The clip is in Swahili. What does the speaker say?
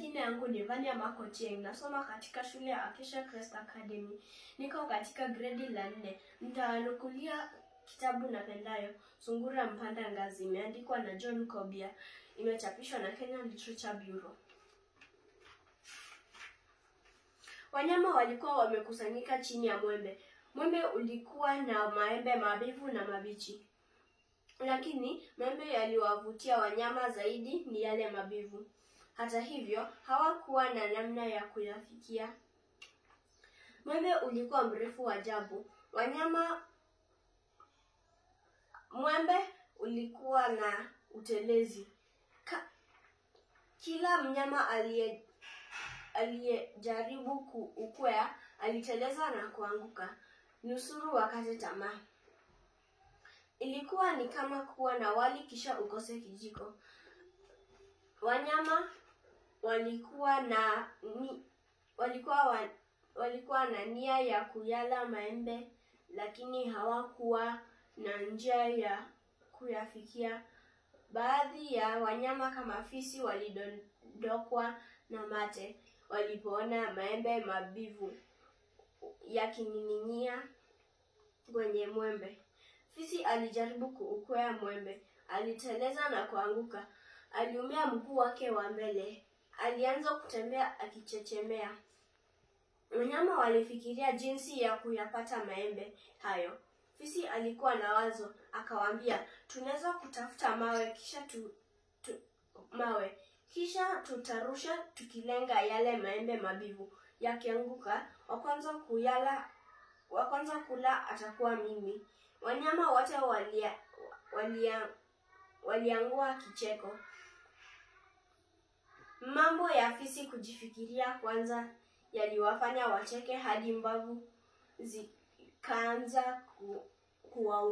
Majina yangu ni Vania Makotieng, nasoma katika shule ya Acacia Crest Academy. Niko katika gredi la nne. Nitawanukulia kitabu napendayo, Sungura Mpanda Ngazi, imeandikwa na John Kobia, imechapishwa na Kenya Literature Bureau. Wanyama walikuwa wamekusanyika chini ya mwembe. Mwembe ulikuwa na maembe mabivu na mabichi, lakini maembe yaliwavutia wanyama zaidi ni yale mabivu. Hata hivyo, hawakuwa na namna ya kuyafikia. Mwembe ulikuwa mrefu ajabu. Wanyama mwembe ulikuwa na utelezi. Ka, kila mnyama aliye aliyejaribu kuukwea aliteleza na kuanguka, nusuru wakate tamaa. Ilikuwa ni kama kuwa na wali kisha ukose kijiko. Wanyama walikuwa na ni, walikuwa wa, walikuwa na nia ya kuyala maembe, lakini hawakuwa na njia ya kuyafikia. Baadhi ya wanyama kama fisi walidondokwa na mate walipoona maembe mabivu yakining'inia kwenye mwembe. Fisi alijaribu kuukwea mwembe, aliteleza na kuanguka. Aliumia mguu wake wa mbele, alianza kutembea akichechemea. Wanyama walifikiria jinsi ya kuyapata maembe hayo. Fisi alikuwa na wazo, akawaambia, tunaweza kutafuta mawe kisha tu, tu, mawe kisha tutarusha tukilenga yale maembe mabivu. Yakianguka, wa kwanza kuyala, wa kwanza kula atakuwa mimi. Wanyama wote walia, walia, waliangua kicheko. Mambo ya fisi kujifikiria kwanza yaliwafanya wacheke hadi mbavu zikaanza ku, kuwa